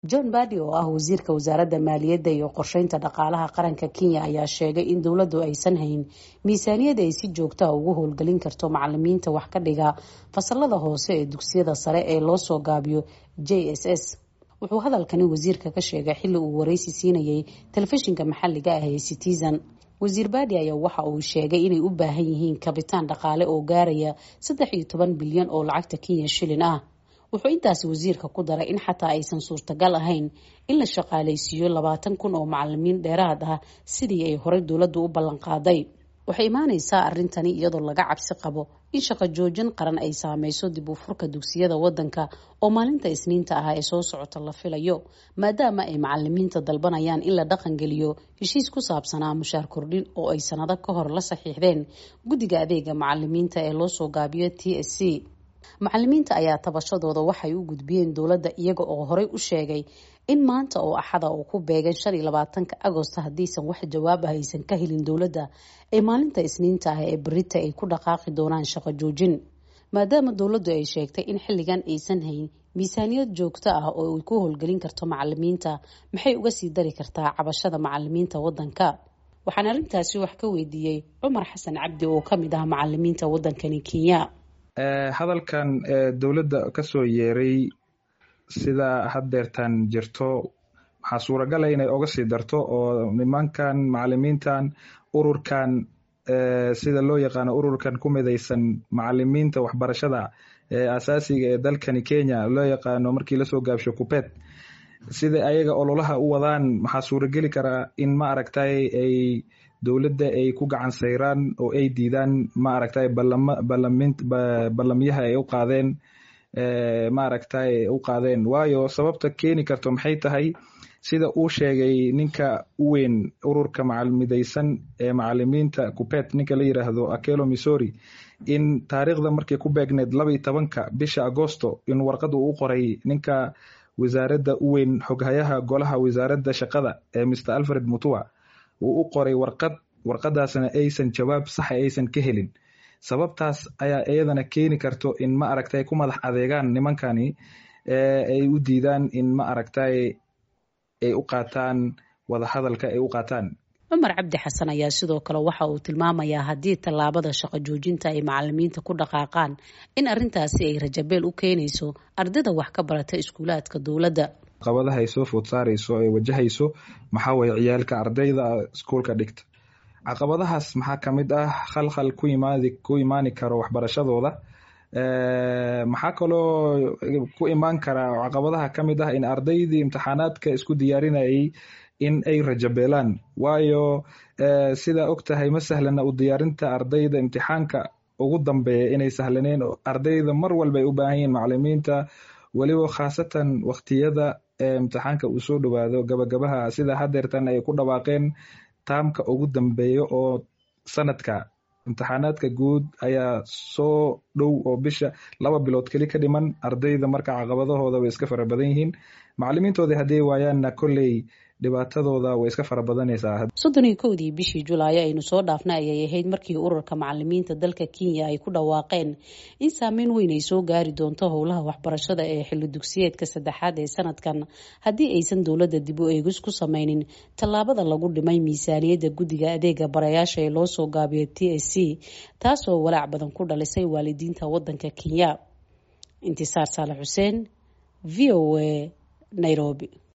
john badi oo ah wasiirka wasaaradda maaliyadda iyo qorsheynta dhaqaalaha qaranka kenya ayaa sheegay in dowladdu aysan hayn miisaaniyad ay si joogtaa ugu howlgelin karto macalimiinta wax ka dhiga fasalada hoose ee dugsiyada sare ee loo soo gaabiyo j s s wuxuu hadalkani wasiirka ka sheegay xilli uu wareysi siinayay telefishinka maxalliga ah ee citizen wasiir baadi ayaa waxa uu sheegay inay u baahan yihiin kabitaan dhaqaale oo gaaraya saddex iyo toban bilyan oo lacagta kenya shilin ah wuxuu intaasi wasiirka ku daray in xataa aysan suurtagal ahayn in la shaqaaleysiiyo labaatan kun oo macalimiin dheeraad ah sidii ay horey dowladdu u ballanqaaday waxay imaaneysaa arrintani iyadoo laga cabsi qabo in shaqo joojin qaran ay saameyso dib u furka dugsiyada wadanka oo maalinta isniinta ah ee soo socota la filayo maadaama ay macalimiinta dalbanayaan in la dhaqangeliyo heshiis ku saabsanaa mushaar kordhin oo ay sanado ka hor la saxiixdeen guddiga adeega macalimiinta ee loo soo gaabiyo t s c macalimiinta ayaa tabashadooda waxay u gudbiyeen dowladda iyaga oo horey u sheegay in maanta oo axada uu ku beegan shan iyo labaatanka agosto haddiisan wax jawaab ah aysan ka helin dowladda ee maalinta isniinta ah ee berita ay ku dhaqaaqi doonaan shaqo joojin maadaama dowladdu ay sheegtay in xilligan aysan hayn miisaaniyad joogto ah oo ay ku howlgelin karto macalimiinta maxay uga sii dari kartaa cabashada macalimiinta wadanka waxaan arrintaasi wax ka weydiiyey cumar xasan cabdi oo kamid ah macalimiinta wadankani kenya hadalkan dowladda kasoo yeeray sida haddeertan jirto waxaa suuragala inay oga sii darto oo nimankan macalimiintan ururkan sida loo yaqaano ururkan ku midaysan macalimiinta waxbarashada ee asaasiga ee dalkani kenya loo yaqaano markii lasoo gaabsho kupet sida ayaga ololaha u wadaan maxaa suurageli karaa in ma aragtay ay dowladda ay ku gacan sayraan oo ay diidaan ma aragtay ballamyaha ay u qaadeen ma aragtay u qaadeen waayo sababta keeni karto maxay tahay sida uu sheegay ninka u weyn ururka macalmidaysan ee macalimiinta kupet ninka la yiraahdo akelo missouri in taariikhda markay ku beegneed laba iyo tobanka bisha agosto in warqad uu u qoray ninka wasaaradda u weyn xoghayaha golaha wasaaradda shaqada ee mr alfred mutua uu u qoray warqad warqadaasna aysan jawaab saxa aysan ka helin sababtaas ayaa iyadana keeni karto in ma aragtay ku madax adeegaan nimankani ay u diidaan in ma aragtay ay u qaataan wadahadalka ay u qaataan cumar cabdi xasan ayaa sidoo kale waxa uu tilmaamayaa haddii tallaabada shaqo joojinta ay macalimiinta ku dhaqaaqaan in arrintaasi ay rajabeel u keenayso ardayda wax ka barata iskuulaadka dowladda caqabadaha ay soo food saarayso ay wajahayso maxaa waye ciyaalka ardayda iskuolka dhigta caqabadahaas maxaa ka mid ah khalkhal ku imaadi ku imaani karo waxbarashadooda maxaa kaloo ku imaan karaa caqabadaha ka mid ah in ardaydii imtixaanaadka isku diyaarinayay in ay rajabeelaan waayo sidaa og tahay ma sahlana u diyaarinta ardayda imtixaanka ugu dambeeya inay sahlaneen ardayda mar walba ay u baahan yihiin macalimiinta weliba khaasatan waqtiyada imtixaanka uu soo dhowaado gabagabaha sida hadeertan ay ku dhawaaqeen taamka ugu dambeeya oo sanadka imtixaanaadka guud ayaa soo dhow oo bisha laba bilood keli ka dhiman ardayda marka caqabadahooda way iska fara badan yihiin macalimiintoodii hadday waayaanna kolley dhibaatadooda way iska fara badanaysaa soddon iyo kowdii bishii julaayo aynu soo dhaafnay ayay ahayd markii ururka macalimiinta dalka kenya ay ku dhawaaqeen in saameyn weyn ay soo gaari doonto howlaha waxbarashada ee xilli dugsiyeedka saddexaad ee sanadkan haddii aysan dowladda dib u eegis ku sameynin tallaabada lagu dhimay miisaaniyadda guddiga adeega barayaasha ee loo soo gaabiyo t s c taasoo walaac badan ku dhalisay waalidiinta wadanka kenya intisaar saale xuseen v o a nairobi